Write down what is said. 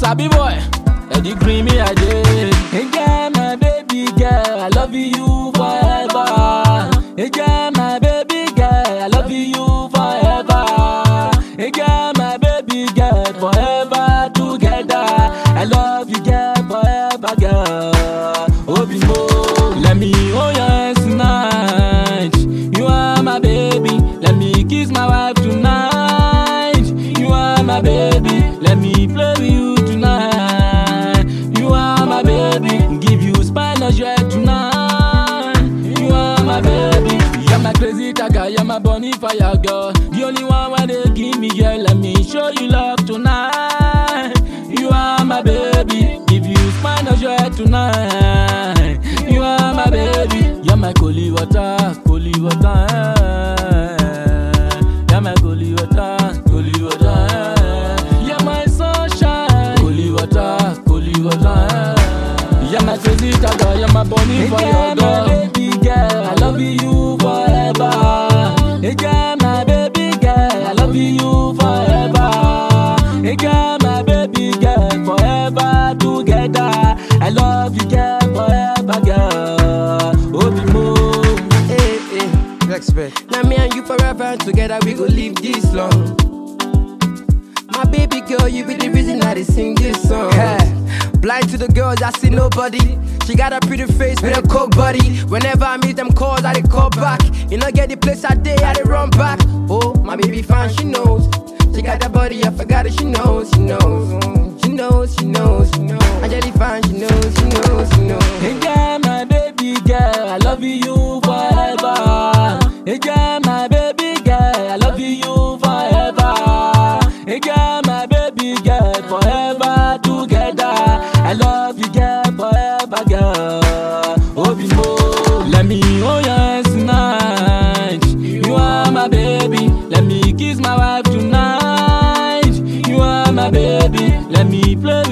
Sabi boy, Eddie Green me I did. Hey girl, my baby girl, I love you forever. Hey girl, my baby girl, I love you forever. Hey girl, my baby girl, forever together. I love you, girl, forever, girl. Obimo, let me hold your hands tonight. You are my baby, let me kiss my wife tonight. You are my baby, let me play with you tonight. You are my baby, give you spinal jet tonight. You are my baby, you're my crazy tiger, you're my bunny fire girl. The only one where they give me, girl, let me show you love tonight. You are my baby, give you spinal jet tonight. You are my baby, you're my holy water, holy water. eh. You're my holy water, holy water. eh. You're my sunshine, holy water, holy water. eh. You're my crazy tiger, you're my bunny for your girl. My baby girl, I love you forever. Hey girl, my baby girl, I love you forever. Hey girl, my baby girl, forever together. I love you, girl, forever, girl. Obimo. Hey, hey, respect. Now me and you forever and together we go live this long. My baby girl, you be the reason I dey sing this song. Blind to the girls, I see nobody. She got a pretty face with a coke body. Whenever I meet them calls, I dey call back. You know, get the place I day, I dey run back. Oh, my baby fine, she knows. She got that body, I forgot it, she knows, she knows. Mm, She knows, she knows, she knows. Angelique fine, she knows, she knows, she knows. Hey girl, my baby girl, I love you forever. Hey girl, my baby girl, I love you forever. Hey girl, my baby girl, forever together. I love you, girl, forever, girl. Obimo, let me hold your hands tonight. You are my baby, let me kiss my wife tonight. You are my baby, let me play